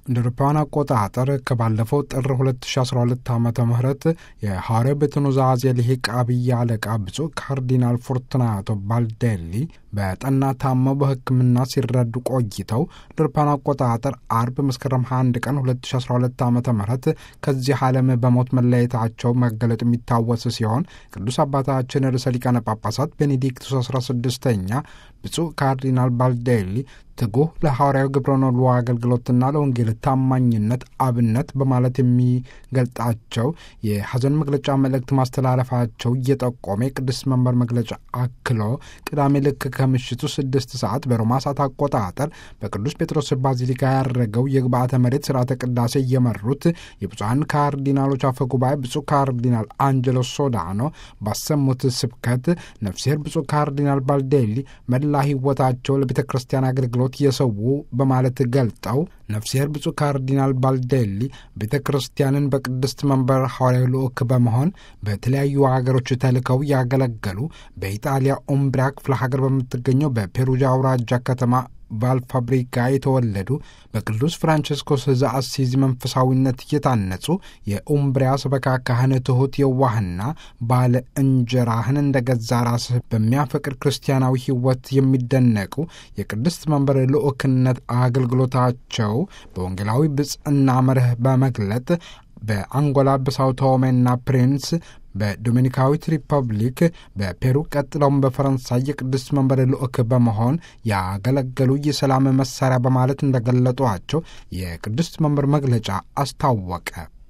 እንደ አውሮፓውያን አቆጣጠር ከባለፈው ጥር 2012 ዓ ም የሐዋርያው ቤተ ኑዛዜ ልሂቅ አብይ አለቃ ብፁዕ ካርዲናል ፎርቱናቶ ባልዴሊ በጠና ታመው በሕክምና ሲረዱ ቆይተው እንደ አውሮፓውያን አቆጣጠር አርብ መስከረም 21 ቀን 2012 ዓ ም ከዚህ ዓለም በሞት መለየታቸው መገለጡ የሚታወስ ሲሆን ቅዱስ አባታችን ርዕሰ ሊቃነ ጳጳሳት ቤኔዲክቱስ 16ኛ ብፁዕ ካርዲናል ባልዴሊ ትጉህ ለሐዋርያዊ ግብረ ነሉ አገልግሎትና ለወንጌል ታማኝነት አብነት በማለት የሚገልጣቸው የሐዘን መግለጫ መልእክት ማስተላለፋቸው እየጠቆመ የቅዱስ መንበር መግለጫ አክሎ ቅዳሜ ልክ ከምሽቱ ስድስት ሰዓት በሮማ ሰዓት አቆጣጠር በቅዱስ ጴጥሮስ ባዚሊካ ያደረገው የግብአተ መሬት ስርዓተ ቅዳሴ እየመሩት የብፁዓን ካርዲናሎች አፈ ጉባኤ ብፁዕ ካርዲናል አንጀሎ ሶዳኖ ባሰሙት ስብከት ነፍሴር ብፁዕ ካርዲናል ባልዴሊ መላ ሕይወታቸው ለቤተ ክርስቲያን አገልግሎት የሰው በማለት ገልጠው ነፍሴር ብፁዕ ካርዲናል ባልዴሊ ቤተ ክርስቲያንን በቅድስት መንበር ሐዋርያዊ ልዑክ በመሆን በተለያዩ ሀገሮች ተልከው ያገለገሉ በኢጣሊያ ኡምብሪያ ክፍለ ሀገር በምትገኘው በፔሩጃ አውራጃ ከተማ ቫልፋብሪካ የተወለዱ በቅዱስ ፍራንቸስኮስ ዘአሲዝ መንፈሳዊነት እየታነጹ የኡምብሪያ ሰበካ ካህን ትሑት የዋህና ባለ እንጀራህን እንደ ገዛ ራስህ በሚያፈቅር ክርስቲያናዊ ሕይወት የሚደነቁ የቅድስት መንበር ልዑክነት አገልግሎታቸው በወንጌላዊ ብጽዕና መርህ በመግለጥ በአንጎላ በሳው ቶሜና ፕሪንስ በዶሚኒካዊት ሪፐብሊክ በፔሩ ቀጥለውም በፈረንሳይ የቅዱስ መንበር ልዑክ በመሆን ያገለገሉ የሰላም መሳሪያ በማለት እንደገለጧቸው የቅዱስ መንበር መግለጫ አስታወቀ።